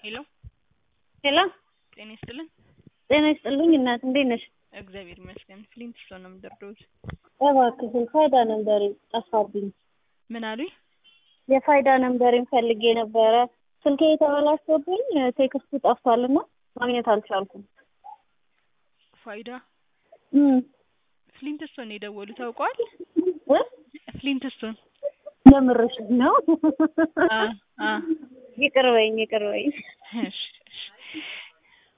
ሄሎ ሄሎ ጤና ይስጥልን። ጤና ይስጥልኝ እናት እንዴት ነሽ? እግዚአብሔር ይመስገን። ፍሊንት ስቶን ነው የምደርደውት። እባክሽን ፋይዳ ነንበሬ ጠፋብኝ። ምን አሉኝ? የፋይዳ ነንበሬን ፈልጌ ነበረ ስልኬ የተበላሽቶብኝ ቴክስቱ ጠፍቷልና ማግኘት አልቻልኩም። ፋይዳ እም ፍሊንት ስቶን ነው የደወሉት ታውቀዋል? እ ፍሊንት ስቶን የምርሽ ነው? አ አ ይቅር በይኝ ይቅር በይኝ። እሺ